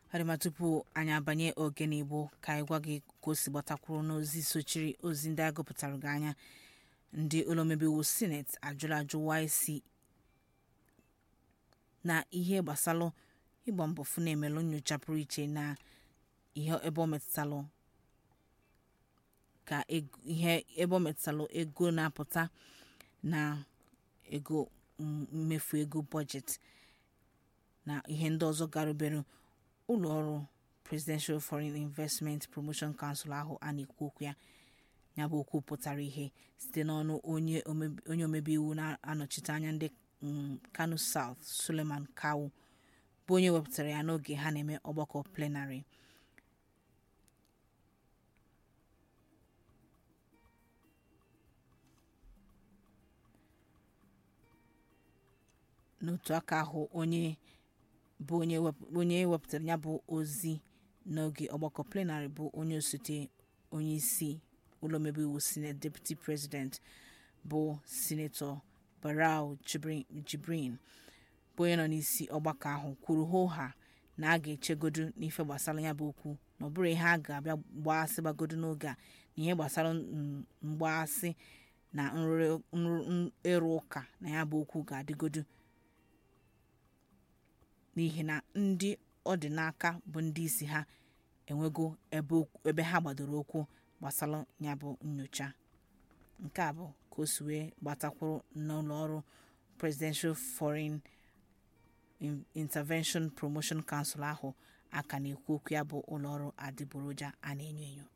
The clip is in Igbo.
adịma tupu anyị abanye ogene igbo ka anyị gwa gị ka o si gbatakwuru n'ozi sochiri ozi ndị agụpụtara gị anya ndị ụlọomebiwu sineti ajụrụ ajụ YC na ihe gbasalụ ịgba mbọ fụ na-emelụ nyocha pụrụ iche na ihe ebe ọ metụtalụ ka ihe ebe ọ metụtalụ ego na-apụta na ego mmefu ego bọjetị na ihe ndị ọzọ garubere ụlọ ọrụ presidential foreign investment promotion council ahụ a na-ekwu okwu ya ya bụ okwu pụtara ihe site n'ọnụ onye omebe iwu na-anọchite anya ndị kano south suleman kawu bụ onye wepụtara ya n'oge ha na-eme ọgbakọ plenarị n'otu aka ahụ onye bụ onye wepụtara ya bụ ozi n'oge ọgbakọ plenarị bụ onye osote onye isi ụlọ omebe iwu senate deputy president bụ sinetọ barau jibrin bụ onye nọ n'isi ọgbakọ ahụ kwuru hoha na a ga-echegodu n'ife gbasara ya bụ okwu na ọ bụrụ ihe a ga-abịa mgbaasị gbagodo n'oge a na ihe gbasara mgbaasị na ịrụ ụka na ya bụ okwu ga-adịgodu n'ihi na ndị ọ dị n'aka bụ ndị isi ha enwego ebe ha gbadoro okwu gbasara ya bụ nyocha nke a bụ ka o si wee gbatakwuru n'ụlọ ọrụ presidential foreign intervention promotion council ahụ aka na-ekwu okwu ya bụ ụlọọrụ adịgboroja a na-enyo enyo